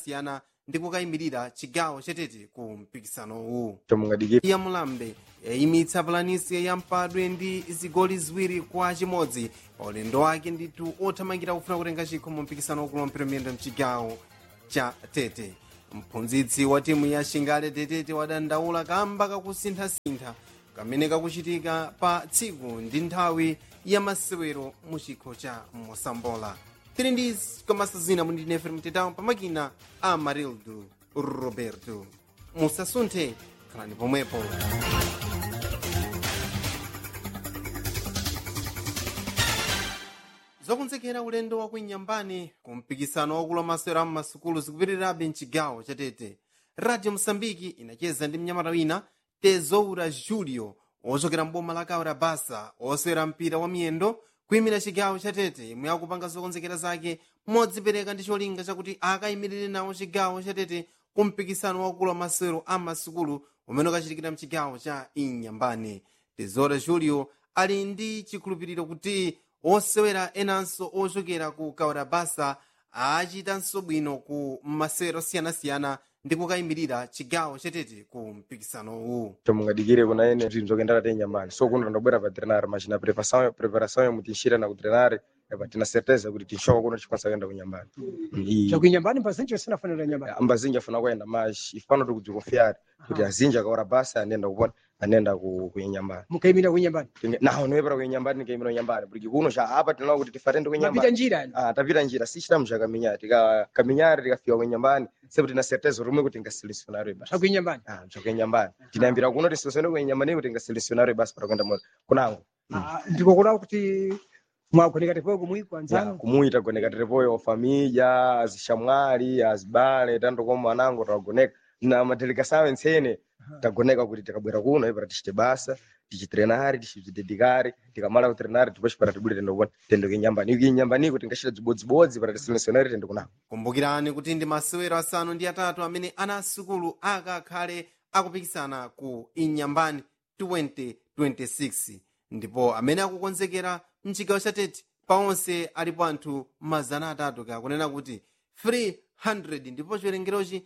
osiyanasiyana ndi kukayimirira chigawo chatete ku mpikisanowu chomungadikira ya mulambe yayimitsa pulanisi ya mpadwe ndi zigoli ziwiri kwa chimodzi pa ulendo wake ndithu othamangira kufuna kutenga chikho mu mpikisano wakulu wampira miyendo mchigawo cha tete mphunzitsi wa timu ya shingale tetete wadandaula kamba kakusinthasintha kamene kakuchitika pa tsiku ndi nthawi ya masewero mu chikho cha mosambola tili ndi komasa zina mundi nefe mtetawo pamakina a marildo roberto musasunthe khalani pomwepo zokonzekera ulendo wa kuinyambani ku mpikisano wakulu wa masewero am'masukulu zikupitirirabe mchigawo chatete radio mosambiki inacheza ndi mnyamata wina tezoura julio ochokera mboma la kaura basa osewera mpira wa miyendo kuyimira chigawo chatete imwe akupanga zokonzekera zake modzipereka ndi cholinga chakuti akayimirire nawo chigawo chatete ku mpikisano wakulu wa masewero am'masukulu umene ukachitikira mchigawo cha inyambani tezoura julio ali ndi chikhulupiriro kuti osewera enanso ochokera ku kaurabasa achitanso bwino ku masewero osiyanasiyana ndi kukayimirira chigawo chatete ku mpikisanowu chomungadikire kuna ene zinthu zokendera te nyambani so kuno ndabwera pa trenare machina preparação preparação yomwe tinxira na ku trenare epa tina certeza kuti tinxoka kuno tikwanisa kuyenda ku nyambani E chakuinyambani pazinji usinafanira nyambani ambazinji afuna kuyenda mas ifano tikudzikonfiare kuti azinji akaora basa anenda kupona anenda ku ku nyambani mukayimira kuinyambani naho niwepera ku nyambani nikaimira nyambani porque kuno cha apa tinaona kuti tifatende ku mapita nyambani njira yani Ah, tapita njira si chitamu cha kaminyari tika kaminyari tikafika ku nyambani sepo tina certeza rumwe kuti ngaselecionare basi chakuinyambani Ah, chokenyambani tinayambira kuno tisosene kwenyambani kuti ngaselecionare basi para kwenda moto kunango ndikokuda kuti mwagoneka tepoyo kumwi Ya, kwanzanu kumuita goneka terepoyo família azixamwali azibale tanto como anango tagoneka na madelegação ensene tagoneka kuti tikabwera kuno aí para tichite basa tichitrenare tichidedicare tikamala kutrenare depois para tibule tendo kuona tendo kenyambani iki nyambani kuti ngachita dzibodzibodzi para tiselecionare tendo kunango kumbukirani kuti ndi masewero asanu ndi atatu amene ana asukulu akakhale akupikisana ku inyambani 2026 ndipo amene akukonzekera mchigawo chatete paonse alipo anthu mazana atatu kakunena kuti 300 ndipo chiwerengerochi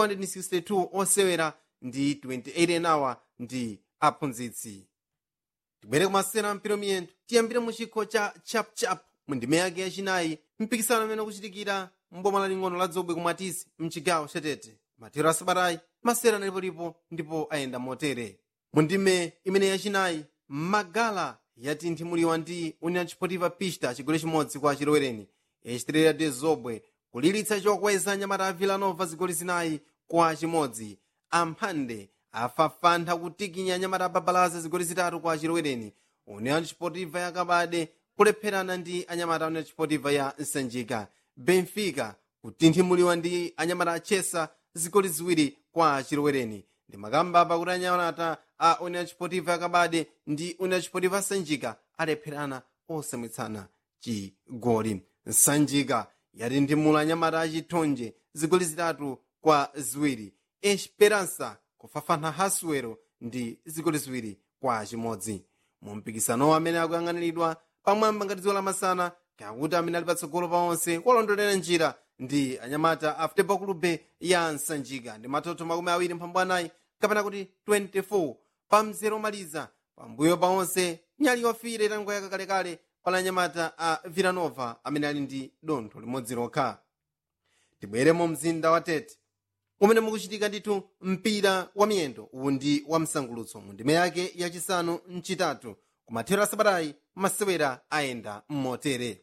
262 osewera ndi 28 enawa ndi aphunzitsi tibwere kumasewera mpira miyendo tiyambire mu chikho cha chapchap mu ndime yake yachinayi mpikisano umene ukuchitikira mboma laling'ono la dzobwe kumwatisi mchigawo chatete mathero asabatayi masewera analipolipo ndipo ayenda motere mu ndime imene yachinayi magala yatinthimulidwa ndi union chipotiva pista chigoli chimodzi kwa chilowereni echitirira de zobwe kulilitsa chokweza nyamata a villanova zigoli zinayi kwa chimodzi amphande afafantha kutikinya nyamata ababalaza zigoli zitatu kwa chilowereni union chipotiva yakabade kulepherana ndi anyamata a union chipotiva ya nsanjika benfica kutinthimuliwa ndi anyamata a chesa zigoli ziwiri kwa chilowereni ndi makamba pakuti anyamata a union chipotiva yakabade ndi union chipotiva sanjika alepherana osamwitsana chigoli nsanjika yatinthimula anyamata achithonje zigoli zitatu kwa ziwiri esperança kufafana hasuwero ndi zigoli ziwiri kwa chimodzi mu mpikisanowo amene akuyang'aniridwa pamwamba ngati dziwo lamasana kakuti amene ali patsogolo pa onse kuwalondolera njira ndi anyamata a futebol clube ya nsanjika ndi matoto makumi awiri mphambu anayi kapena kuti 24 pa mzere omaliza pambuyo pa onse nyali yofire itangoyaka kalekale pala anyamata a villanova amene ali ndi dontho limodzi lokha tibwere mu mzinda wa tete umene mukuchitika ndithu mpira wa miyendo uwu ndi wa msangulutso mu ndime yake yachisanu mchitatu kumathero asabatayi masewera ayenda mmotere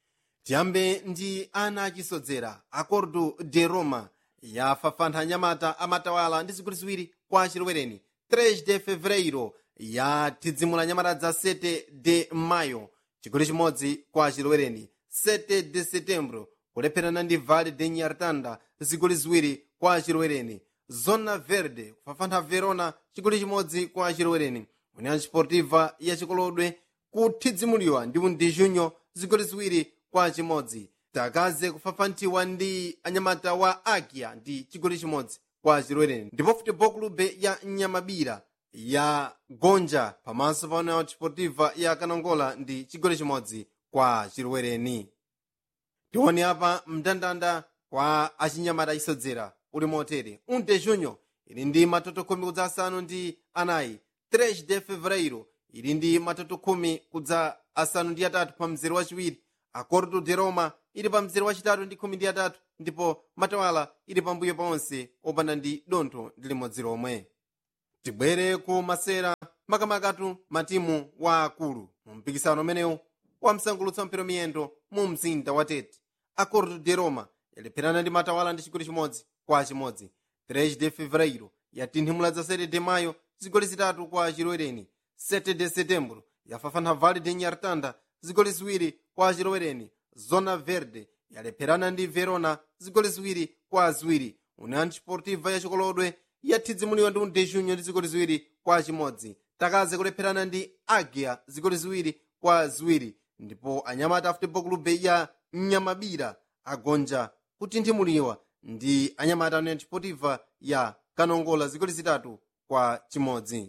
tiyambe ndi ana achisodzera acordo de roma yafafantha anyamata amatawala ndi zigoli ziwiri kwa chilowereni 3 de fevereiro yathidzimula anyamata dza 7 de mayo chigoli chimodzi kwa chilowereni 7 de setembro kulepherana ndi vale de nyartanda zigoli ziwiri kwa chilowereni zona verde kufafantha verona chigoli chimodzi kwa chilowereni union sportiva ya chikolodwe kuthidzimuliwa ndi undi junyo zigoli ziwiri kwa chimodzi takaze kufafantiwa ndi anyamata wa agia ndi chigoli chimodzi kwa chilowereni ndipo futebol clube ya nyamabira ya gonja pamaso pa union sportiva ya kanongola ndi chigoli chimodzi kwa chilowereni tione apa mndandanda kwa achinyamata isodzera uli motere 1 de junho ili ndi matoto khumi kudza asanu ndi anayi 3 de fevereiro ili ndi matoto khumi kudza asanu ndi atatu pa mzere wachiwiri acordo de roma ili pa mzere wachitatu ndi khumi ndi atatu ndipo matawala ili pambuyo paonse opanda ndi dontho ndi limodzi lomwe tibwere ku masera makamakatu matimu wa akulu mu mpikisano umenewu wamsangulutsa mpira miyendo mu mzinda wa tete acordo de roma yalepherana ndi matawala ndi chigoli chimodzi kwa chimodzi 3 de fevereiro yatinthimula za 7 de mayo zigoli zitatu kwa chilowereni 7 de setembro yafafana vale de nyartanda zigoli ziwiri kwa chilowereni zona verde yalepherana ndi verona zigoli ziwiri kwa ziwiri union sportiva ya chikolodwe yathidzimuliwa ndi undejunyo ndi zigoli ziwiri kwa chimodzi takaze kulepherana ndi agia zigoli ziwiri kwa ziwiri ndipo anyamata futebol clube ya nyamabira agonja kutinthimuliwa ndi anyamata union sportiva ya kanongola zigoli zitatu kwa chimodzi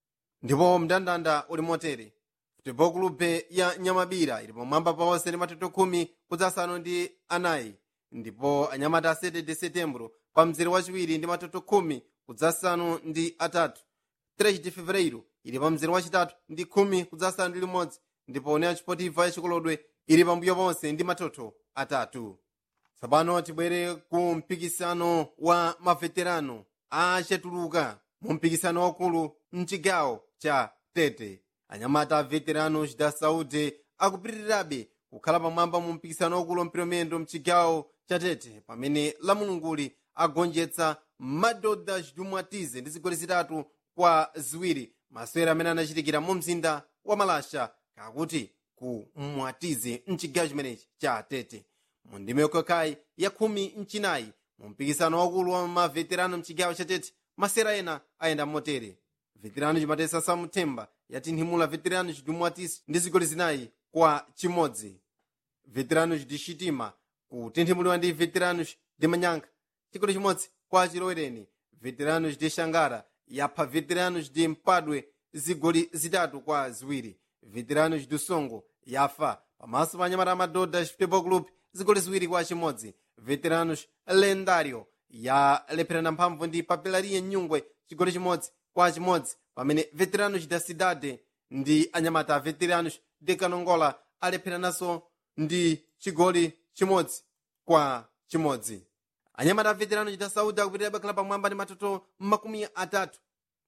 ndipo mndandanda uli motere futebol clube ya nyamabira ili pamwamba paonse ndi matoto khumi kudzasanu ndi anayi ndipo anyamata a 7 de setembro pa mzere wachiwiri ndi matoto khumi kudzasanu ndi atatu 3 de fevereiro ili pa mzere wachitatu ndi khumi kudzasanu ndi limodzi ndipo union sportiva ya chikolodwe ili pambuyo ponse ndi matoto atatu tsopano tibwere ku mpikisano wa maveterano achatuluka mu mpikisano wakulu mchigawo cha tete anyamata a veteranos da saúde akupitirirabe kukhala pamwamba mu mpikisano wakulu mphitomendo mchigawo cha tete pamene lamulunguli agonjetsa madoda chidumwatize ndi zigoli zitatu kwa ziwiri masewera amene anachitikira mu mzinda wa malasha kakuti ku mwatize mchigawo chimenechi cha tete mu ndime yokhakhayi ya khumi mchinayi mu mpikisano wakulu wa maveterano mchigawo cha tete masewera ena ayenda motere veterano chimatesa samthemba yatinthimula veterano chidumwatisi ndi zigoli zinayi kwa chimodzi veteranos de chitima kutinthimuliwa ndi veteranos de manyanka chigoli chimodzi kwa chilowereni veteranos de xangara yapha veteranos de mpadwe zigoli zitatu kwa ziwiri veteranos do songo yafa pamaso pa anyamata amadodha futebol club zigoli ziwiri kwa chimodzi veteranos lendario yalepherana mphamvu ndi papelaria nyungwe chigoli chimodzi kwa chimodzi pamene veteranos da cidade ndi anyamata a veteranos de kanongola alepherananso ndi chigoli chimodzi kwa chimodzi anyamata a veteranos da saúde akupitirira bakhala pamwamba ndi matoto makumi atatu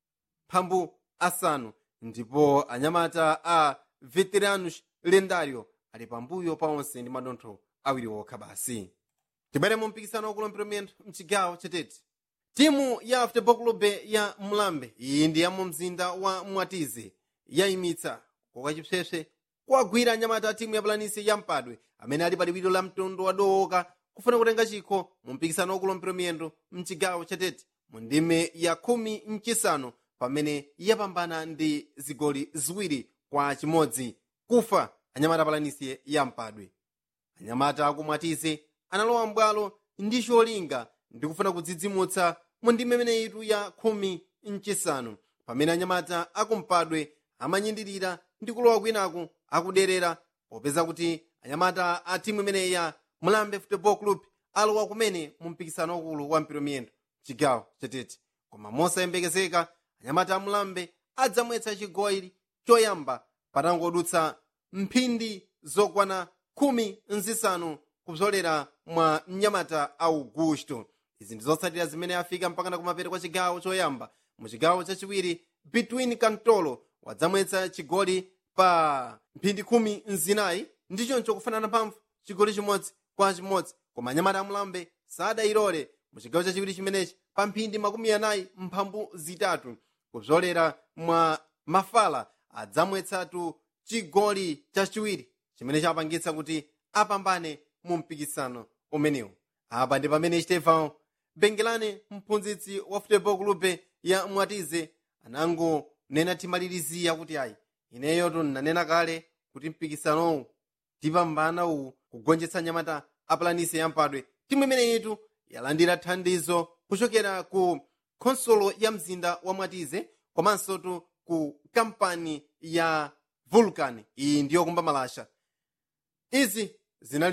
mphambu asanu ndipo anyamata a veteranos lendario ali pambuyo paonse ndi madontho awiri okha basi tibwere mu mpikisano wakulu mphitomendo mchigawo chatete timu ya futebol clube ya mlambe iyi ndi ya mu mzinda wa mwatize yayimitsa koka chipsepse kuwagwira anyamata a timu ya pulanisi ya mpadwe amene ali pa liwiro la mtundu wadowoka kufuna kutenga chikho mu mpikisano wakulu mphitomendo mchigawo chatete mu ndime ya khumi mchisanu pamene yapambana ndi zigoli ziwiri kwa chimodzi kufa anyamata a pulanisi ya mpadwe anyamata akumwatize analowa mbwalo ndi cholinga ndi kufuna kudzidzimutsa mu ndime imeneyitu ya khumi mchisanu pamene anyamata akumpadwe amanyindirira ndi kulowa kwinaku akuderera popeza kuti anyamata a timu imeneyi ya mlambe football club alowa kumene mu mpikisano wakulu wa mphitomiyendo chigawo chatete koma mosayembekezeka anyamata a mlambe adzamwetsa chigoli choyamba patangodutsa mphindi zokwana khumi nzisanu kupsolera mwa mnyamata augusto izi ndi zotsatira zimene afika mpakana kumapeto kwa chigawo choyamba mu chigawo chachiwiri between kantolo wadzamwetsa chigoli pa mphindi khumi nzinayi ndi choncho kufanana mphamvu chigoli chimodzi kwa chimodzi koma anyamata amulambe sadayilole mu chigawo chachiwiri chimenechi pa mphindi makumi anayi mphambu zitatu kupsolera mwa mafala adzamwetsatu chigoli chachiwiri chimene chapangitsa kuti apambane mu mpikisano umenewu apa ndi pamene stefan bengelane mphunzitsi wa futebol clube ya mwatize anangonena timalirizira kuti ayi ineyo ndinanena kale kuti mpikisanowu tipambana uwu kugonjetsa nyamata apulanisi yampadwe timu imeneyitu yalandira thandizo kuchokera ku khonsolo ya mzinda wa mwatize komanso tu ku kampani ya vulcan iyi ndiyo kumba malasha izi zinali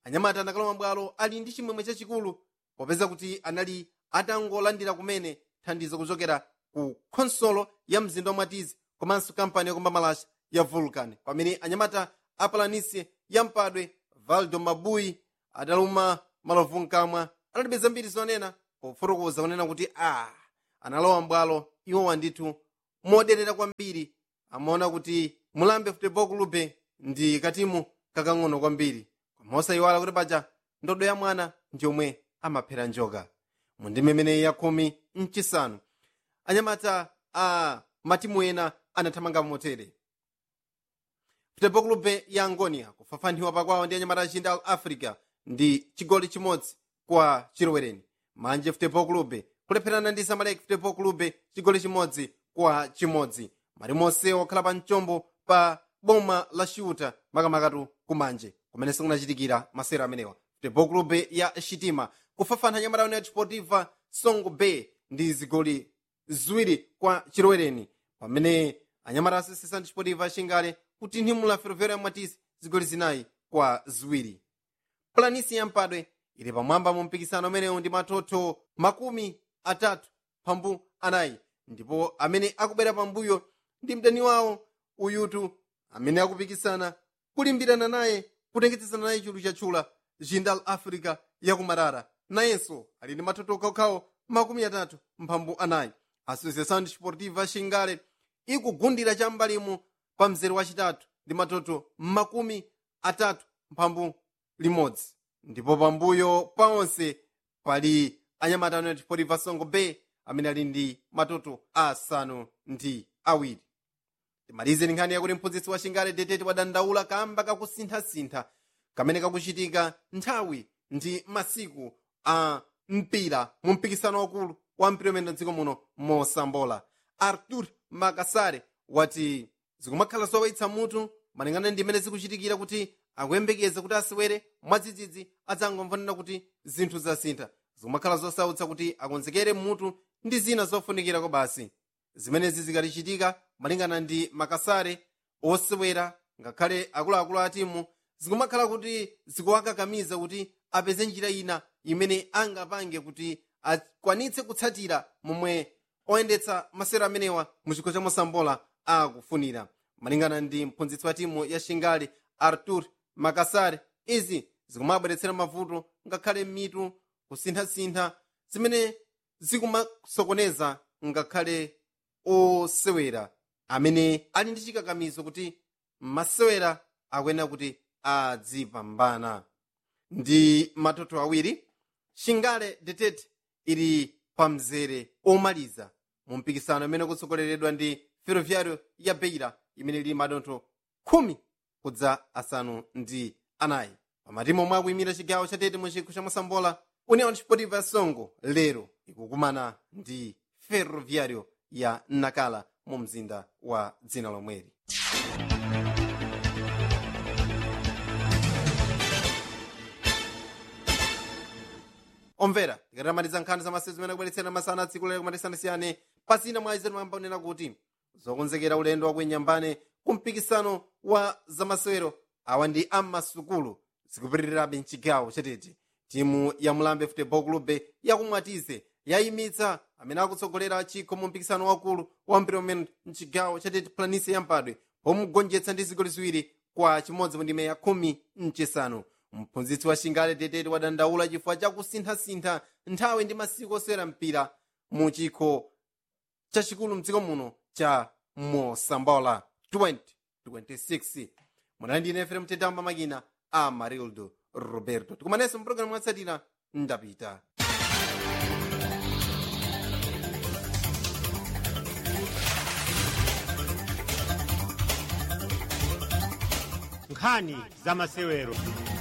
anyamata anakalowa bwalo ali ndi chimwemwe chachikulu popeza kuti anali atangolandira kumene thandizo kuchokera ku khonsolo ya mzinda wa mwatizi komanso kampani yakumba malasha ya vulcan pamene anyamata a planície ya mpadwe valdo mabuyi adaluma malovu mkamwa analibe zambiri zonena pofotokoza kunena kuti a analowa mbwalo iwowa ndithu moderera kwambiri amaona kuti mulambe futebol clube ndi katimu kakang'ono kwambiri koma osayiwala kuti paja ndodo ya mwana ndiyomwe amaphera njoka mu ndime imeneyi ya khumi mchisanu anyamata a matimu ena anathamanga motere futebol clube ya angonia kufafaniwa pakwawo ndi anyamata achinda al africa ndi chigoli chimodzi kwa chilowereni manje futebol clube kulepherana ndi zamalek futebol clube chigoli chimodzi kwa chimodzi malimonse okhala pa mchombo pa boma la shuta makamakatu kumanje kumene sikunachitikira masera amenewa futebol clube ya shitima kufafana anyamata united sportiva songo bay ndi zigoli ziwiri kwa chilowereni pamene anyamata asesesa ndi sportiva ashingale kuti nthimula ferroviário ya mwatisi zigoli zinayi kwa ziwiri planisi ya mpadwe ili pamwamba mu mpikisano umenewu ndi matoto makumi atatu pambu anayi ndipo amene akubwera pambuyo ndi mdani wawo uyutu amene akupikisana kulimbirana naye kutengetsesana naye chulu chatchula jindal africa yakumarara nayenso ali ndi matoto okhaokhawo makumi atatu mphambu anayi associação desportiva xingale ikugundira chambalimo pa mzere wachitatu ndi matoto makumi atatu mphambu limodzi ndipo pambuyo pa onse pali anyamata united sportiva songo bay amene ali ndi matoto asanu ndi awiri timalize ndi nkhani yakuti mphunzitsi wa xingale detete wadandaula kamba kakusinthasintha kamene kakuchitika nthawi ndi masiku a mpira mu mpikisano wakulu wa mpira umene mdziko muno mosambola artur makasare wati zikumakhala zowawitsa mutu malingana ndi imene zikuchitikira kuti akuyembekeza kuti asewere mwadzidzidzi adzangomvanena kuti zinthu zasintha zikumakhala zosautsa kuti akonzekere mutu ndi zina zofunikirako basi zimenezi zikatichitika malingana ndi makasare osewera ngakhale akuluakulu a timu zikumakhala kuti zikuwakakamiza kuti apeze njira ina imene angapange kuti akwanitse kutsatira momwe oyendetsa masewero amenewa mu chikho cha mosambola akufunira malingana ndi mphunzitsi wa timu ya shingali artur makasare izi zikumabweretsera mavuto ngakhale mitu kusinthasintha zimene zikumasokoneza ngakhale osewera amene ali ndi chikakamizo kuti masewera akuyenera kuti adzipambana ndi matoto awiri shingale detete ili pa mzere omaliza mu mpikisano imene kutsogoleredwa ndi ferroviário ya beira imene ili madontho khumi kudza asanu ndi anayi pamatimu omwe akuyimira chigawo chatete mu chikho cha mosambola união desportiva ya songo lero ikukumana ndi ferroviário ya nakala mu mzinda wa dzina lomweli omvera tikatamatiza nkhani za masewero zimene akubweretsera masana tsiku lero kumatisanasiyane pasina mwa izetu mwamba unena kuti zokonzekera ulendo wakuinyambane ku mpikisano wa zamasewero awa ndi ammasukulu zikupitirirabe mchigawo chatete timu ya mulambe futebol clube yakumwatize yayimitsa amene akutsogolera chikho mu mpikisano wakulu wa mpira umene mchigawo chatete planise yampadwe pomugonjetsa ndi zigoli ziwiri kwa chimodzi mu ndime ya khumi mchisanu mphunzitsi wa shingale tetete wadandaula chifukwa chakusinthasintha nthawi ndi masiku osewera mpira mu chikho chachikulu mdziko muno cha mosambola 2026 munali ndine efrem tetamba makina a marildo roberto tikumanenso mpulogalamu mwatsatira ndapita nkhani za masewero